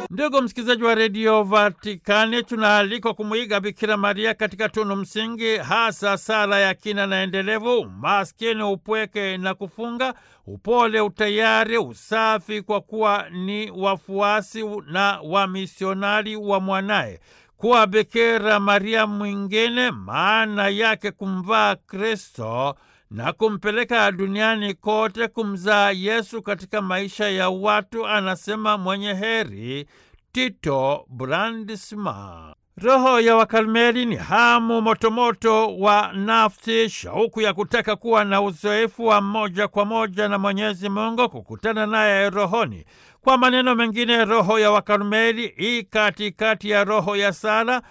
Ndugu msikilizaji wa redio Vatikani, tunaalikwa kumwiga Bikira Maria katika tunu msingi, hasa sala ya kina na endelevu, maskini, upweke na kufunga, upole, utayari, usafi, kwa kuwa ni wafuasi na wamisionari wa mwanaye. Kuwa Bikira Maria mwingine maana yake kumvaa Kristo na kumpeleka duniani kote kumzaa Yesu katika maisha ya watu, anasema mwenye heri Tito Brandisma. Roho ya Wakarmeli ni hamu motomoto wa nafsi, shauku ya kutaka kuwa na uzoefu wa moja kwa moja na Mwenyezi Mungu, kukutana naye rohoni. Kwa maneno mengine, roho ya Wakarmeli i katikati ya roho ya sala,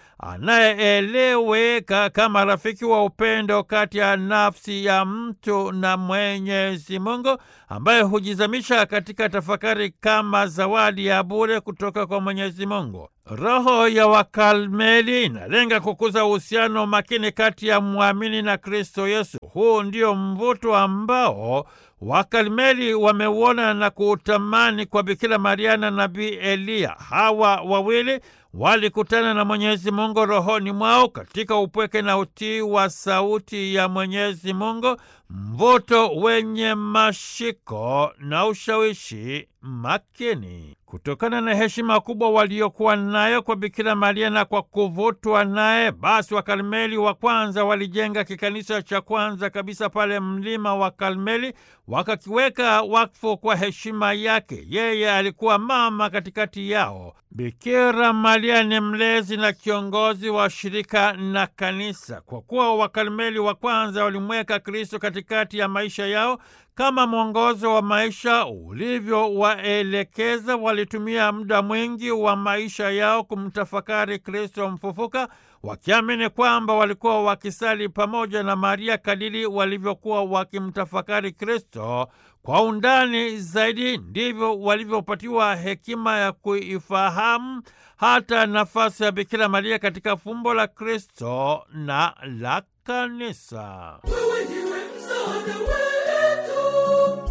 anayeeleweka kama rafiki wa upendo kati ya nafsi ya mtu na Mwenyezi Mungu, ambaye hujizamisha katika tafakari kama zawadi ya bure kutoka kwa Mwenyezi Mungu. Roho ya Wakarmeli inalenga kukuza uhusiano makini kati ya mwamini na Kristo Yesu. Huu ndio mvuto ambao Wakarmeli wameuona na kuutamani kwa Bikira Maria na Nabii Eliya. Hawa wawili walikutana na Mwenyezi Mungu rohoni mwao katika upweke na utii wa sauti ya Mwenyezi Mungu, mvuto wenye mashiko na ushawishi makini. Kutokana na heshima kubwa waliokuwa nayo kwa Bikira Maria na kwa kuvutwa naye, basi Wakarmeli wa kwanza walijenga kikanisa cha kwanza kabisa pale mlima wa Karmeli, wakakiweka wakfu kwa heshima yake. Yeye alikuwa mama katikati yao. Bikira Maria ni mlezi na kiongozi wa shirika na kanisa. Kwa kuwa Wakarmeli wa kwanza walimweka Kristo katikati ya maisha yao kama mwongozo wa maisha ulivyowaelekeza, walitumia muda mwingi wa maisha yao kumtafakari Kristo mfufuka, wakiamini kwamba walikuwa wakisali pamoja na Maria kadiri walivyokuwa wakimtafakari Kristo kwa undani zaidi, ndivyo walivyopatiwa hekima ya kuifahamu hata nafasi ya Bikira Maria katika fumbo la Kristo na la Kanisa. Wewe ndiwe msaada wetu,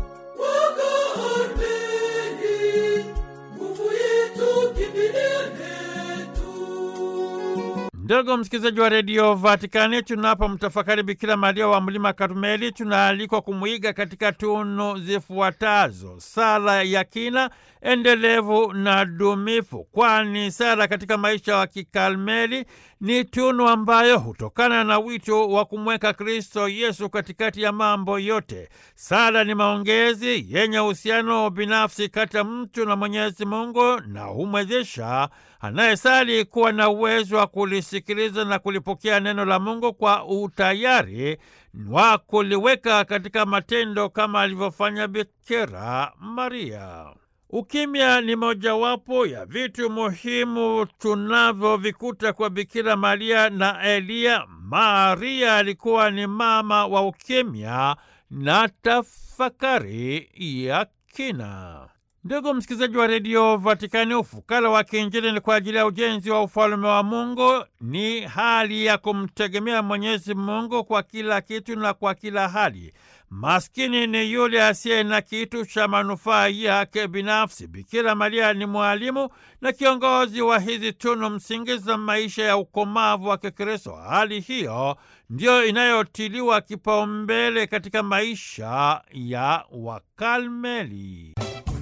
Wakarmeli, nguvu yetu, kimbilio letu. Ndugu msikilizaji wa redio Vatikani, tunapomtafakari Bikira Maria wa mlima Karmeli, tunaalikwa kumwiga katika tunu zifuatazo: sala ya kina, endelevu na dumifu, kwani sala katika maisha wa Kikarmeli ni tunu ambayo hutokana na wito wa kumweka Kristo Yesu katikati ya mambo yote. Sala ni maongezi yenye uhusiano binafsi kati ya mtu na Mwenyezi Mungu na humwezesha anayesali kuwa na uwezo wa kulisikiliza na kulipokea neno la Mungu kwa utayari wa kuliweka katika matendo kama alivyofanya Bikira Maria. Ukimya ni mojawapo ya vitu muhimu tunavyovikuta kwa Bikira Maria na Eliya. Maria alikuwa ni mama wa ukimya na tafakari ya kina. Ndugu msikilizaji wa redio Vatikani, ufukara wa kiinjili ni kwa ajili ya ujenzi wa ufalume wa Mungu. Ni hali ya kumtegemea Mwenyezi Mungu kwa kila kitu na kwa kila hali. Maskini ni yule asiye na kitu cha manufaa yake binafsi. Bikira Maria ni mwalimu na kiongozi wa hizi tunu msingi za maisha ya ukomavu wa Kikristo. Hali hiyo ndiyo inayotiliwa kipaumbele katika maisha ya Wakarmeli.